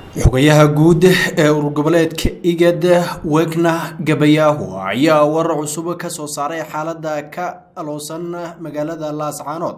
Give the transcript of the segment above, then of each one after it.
xogayaha guud ee ururgoboleedka igad wegna gabayaahu ayaa warar cusub ka soo saaray xaalada ka aloosan magaalada laascaanood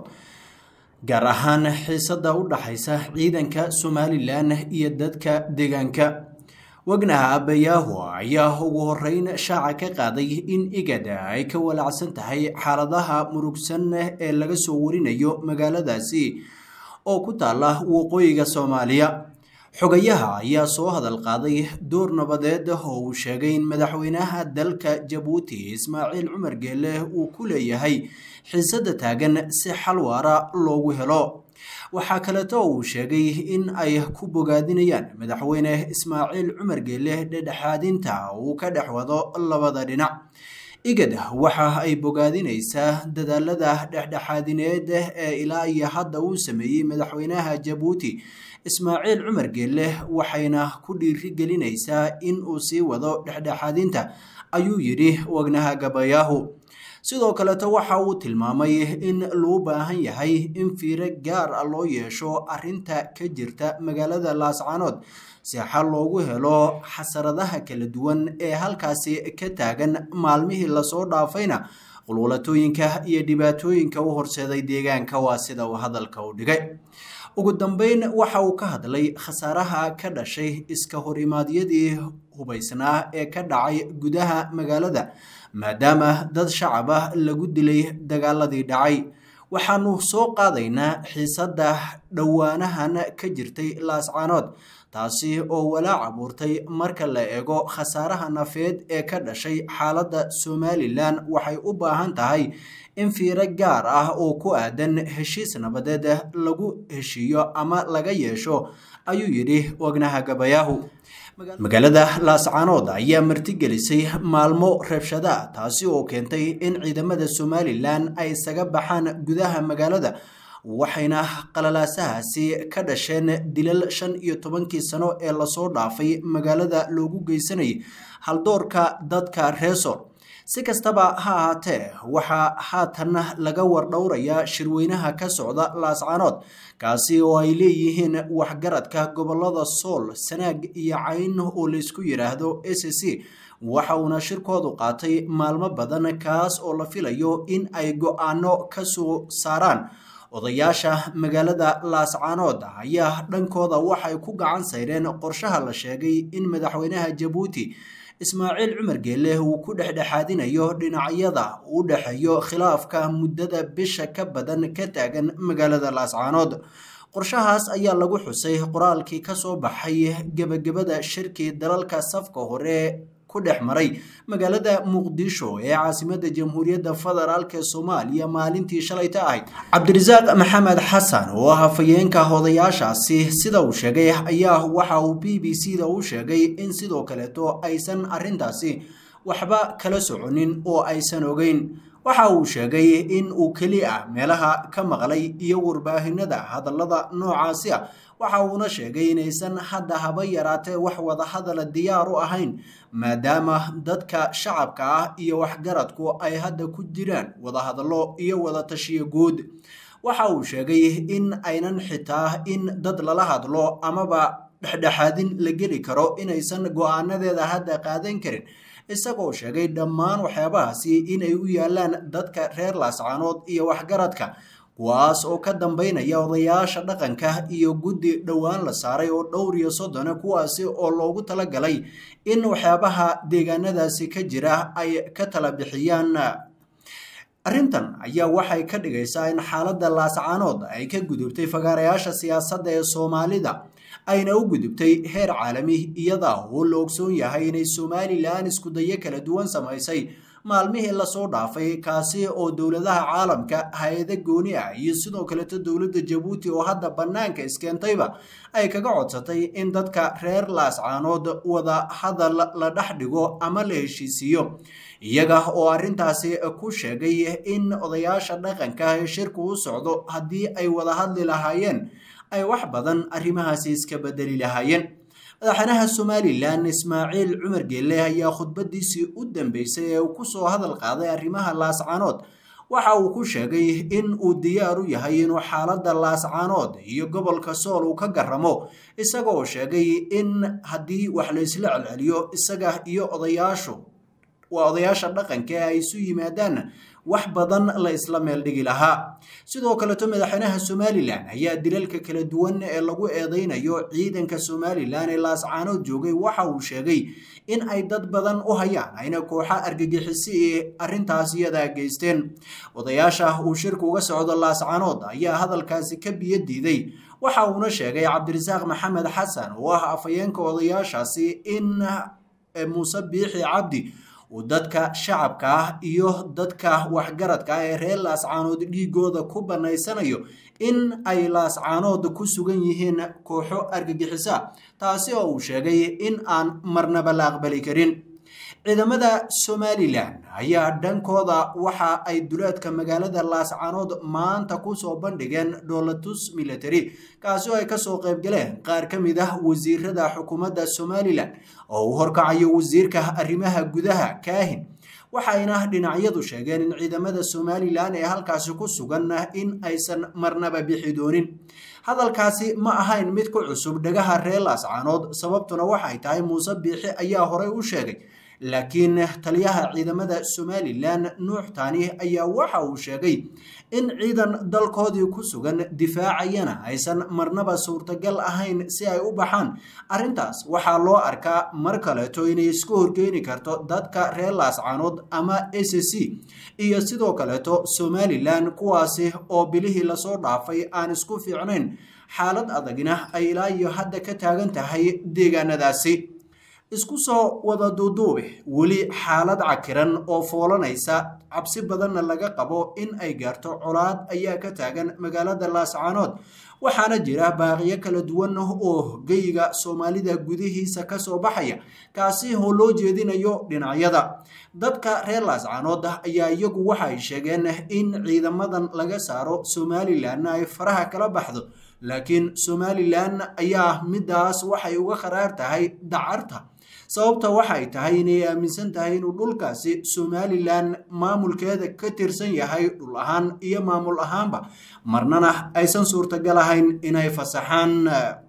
gaar ahaan xiisada u dhaxaysa ciidanka somalilan iyo dadka deegaanka wegnaha abayaahu ayaa ugu horeyn shaaca ka qaaday in igad ay ka walaacsan tahay xaaladaha murugsan ee laga soo warinayo magaaladaasi oo ku taala waqooyiga soomaaliya xogayaha ayaa soo hadal qaaday door nabadeed oo uu sheegay in madaxweynaha dalka jabuuti ismaaciil cumar geele uu ku leeyahay xiisada taagan si xal waara loogu helo waxaa kaleeto uu sheegay in ay ku bogaadinayaan madaxweyne ismaaciil cumar geele dhedhexaadinta uu ka dhex wado labada dhinac igad waxa ay bogaadinaysaa dadaalada dhexdhexaadineed ee ilaa iyo hadda uu sameeyey madaxweynaha jabuuti ismaaciil cumar geelle waxayna ku dhiirigelinaysaa in uu sii wado dhexdhexaadinta ayuu yidhi wagnaha gabayaahu sidoo kaleeto waxa uu tilmaamay in loo baahan yahay in fiiro gaar a loo yeesho arinta ka jirta magaalada laascaanood si xal loogu helo xasaradaha kala duwan ee halkaasi ka taagan maalmihii lasoo dhaafayna qulwalatooyinka iyo dhibaatooyinka u horseeday deegaanka waa sida uu hadalka u dhigay ugu dambeyn waxa uu ka hadlay khasaaraha ka dhashay iska horimaadyadii hubaysnaa ee ka dhacay gudaha magaalada maadaama dad shacaba lagu dilay dagaaladii dhacay waxaanu soo qaadaynaa xiisada dhowaanahan ka jirtay laascaanood taasi oo walaac abuurtay marka la eego khasaaraha nafeed ee ka dhashay xaaladda somalilan waxay u baahan tahay in fiiro gaar ah oo ku aadan heshiis nabadeed lagu heshiiyo ama laga yeesho ayuu yidhi wagnaha gabayaahu magaalada laascaanood ayaa martigelisay maalmo rabshada taasi oo keentay in ciidamada somalilan ay isaga baxaan gudaha magaalada waxayna qalalaasahaasi ka dhasheen dilal shan iyo tobankii sano ee lasoo dhaafay magaalada loogu geysanayay haldoorka dadka reesor si kastaba ha ahaatee waxaa haatan laga wardhowrayaa shirweynaha ka socda laascaanood kaasi oo ay leeyihiin waxgaradka gobolada sool sanaag iyo cayn oo laysku yidhaahdo s c waxa uuna shirkoodu qaatay maalmo badan kaas oo la filayo in ay go-aano ka soo saaraan odayaasha magaalada laascaanood ayaa dhankooda waxay ku gacan sayreen qorshaha la sheegay in madaxweynaha jabuuti ismaaciil cumar geelle uu ku dhexdhexaadinayo dhinacyada u dhexeeyo khilaafka muddada bisha ka badan ka taagan magaalada laascaanood qorshahaas ayaa lagu xusay qoraalkii ka soo baxay gebagabada shirkii dalalka safka hore ku dhex maray magaalada muqdisho ee caasimada jamhuuriyadda federaalk ee soomaaliya maalintii shalayta ahayd cabdirasaaq maxamed xasan oo ah hafayeenka odayaashaasi sida uu sheegay ayaa waxa uu b b c da u sheegay in sidoo kaleeto aysan arintaasi waxba kala soconin oo aysan ogeyn waxa uu sheegay in uu keli ah meelaha ka maqlay iyo warbaahinada hadallada noocaasi ah waxa uuna sheegay inaysan hadda haba yaraatee wax wadahadala diyaar u ahayn maadaama dadka shacabka ah iyo waxgaradku ay hadda ku jiraan wadahadallo iyo wadatashiyo guud waxa uu sheegay in aynan xitaa in dad lala hadlo amaba dhexdhexaadin la geli karo inaysan go-aanadeeda hadda qaadan karin isagoo sheegay dhammaan waxyaabahaasi inay u yaalaan dadka reer laascaanood iyo waxgaradka kuwaas oo ka dambeynaya odayaasha dhaqanka iyo guddi dhowaan la saaray oo dhowr iyo soddona kuwaasi oo loogu talagalay in waxyaabaha deegaanadaasi ka jira ay ka tala bixiyaan arrintan ayaa waxay ka dhigaysaa in xaaladda laascaanood ay ka gudubtay fagaarayaasha siyaasadda ee soomaalida ayna u gudubtay heer caalami iyada oo la ogsoon yahay inay somalilan iskudayo kala duwan samaysay maalmihii lasoo dhaafay kaasi oo dowladaha caalamka hay-ado gooni ah iyo sidoo kaleeto dowladda jabuuti oo hadda bannaanka iskeentayba ay kaga codsatay in dadka reer laascaanood wada hadal la dhex dhigo ama la heshiisiiyo iyaga oo arrintaasi ku sheegay in odayaasha dhaqanka ee shirku u socdo haddii ay wada hadli lahaayeen ay wax badan arrimahaasi iska bedeli lahaayeen madaxweynaha somalilan ismaaciil cumar geelle ayaa khudbadiisii u dambeysay ee uu kusoo hadal qaaday arrimaha laascaanood waxa uu ku sheegay in uu diyaar u yahay inuu xaaladda laascaanood iyo gobolka sool uu ka garamo isagoo sheegay in haddii wax la isla celceliyo isaga iyo odayaashu waa odayaasha dhaqanka ee ay isu yimaadaan wax badan la isla meel dhigi lahaa sidoo kaleto madaxweynaha somalilan ayaa dilalka kala duwan ee lagu eedeynayo ciidanka somalilan ee laascaanood joogay waxa uu sheegay in ay dad badan u hayaan ayna kooxa argagixisi ee arrintaas iyadaa geysteen odayaasha uu shirka uga socdo laascaanood ayaa hadalkaasi ka biyo diiday waxa uuna sheegay cabdirasaaq maxamed xasan oo ah afhayeenka odayaashaasi in muuse biixi cabdi uu dadka shacabka ah iyo dadka waxgaradka ah ee reer laascaanood dhiigooda ku bannaysanayo in ay laascaanood ku sugan yihiin kooxo argagixisa taasi oo uu sheegay in aan marnaba la aqbali karin ciidamada somalilan ayaa dhankooda waxa ay duleedka magaalada laascaanood maanta kusoo bandhigeen dhoolatus military kaasi oo ay kasoo qaybgaleen qaar ka mid ah wasiirada xukuumadda somalilan oo uu horkacayo wasiirka arrimaha gudaha kaahin waxayna dhinacyadu sheegeen in ciidamada somalilan ee halkaasi ku sugan in aysan marnaba bixi doonin hadalkaasi ma ahayn mid ku cusub dhagaha reer laascaanood sababtuna waxay tahay muuse biixi ayaa horey u sheegay laakiin taliyaha ciidamada somalilan nuux taani ayaa waxa uu sheegay in ciidan dalkoodii ku sugan difaacayana aysan marnaba suurtagal ahayn si ay u baxaan arrintaas waxaa loo arkaa mar kaleeto inay isku horgeeni karto dadka reer laascaanood ama s c iyo sidoo kaleeto somalilan kuwaasi oo bilihii lasoo dhaafay aan isku fiicnayn xaalad adagna ay ilaa iyo hadda ka taagan tahay deegaanadaasi isku soo wada duuduube weli xaalad cakiran oo foolanaysa cabsi badanna laga qabo in ay gaarto colaad ayaa ka taagan magaalada laascaanood waxaana jira baaqiyo kala duwan oo geyiga soomaalida gudihiisa kasoo baxaya kaasi oo loo jeedinayo dhinacyada dadka reer laascaanood ayaa iyagu waxay sheegeen in ciidamadan laga saaro somalilanna ay faraha kala baxdo laakiin somalilan ayaa midaas waxay uga qaraar tahay dacarta sababta waxay tahay inay aaminsan tahay inuu dhulkaasi somalilan maamulkeeda ka tirsan yahay dhul ahaan iyo maamul ahaanba marnana aysan suurtagal ahayn inay fasaxaan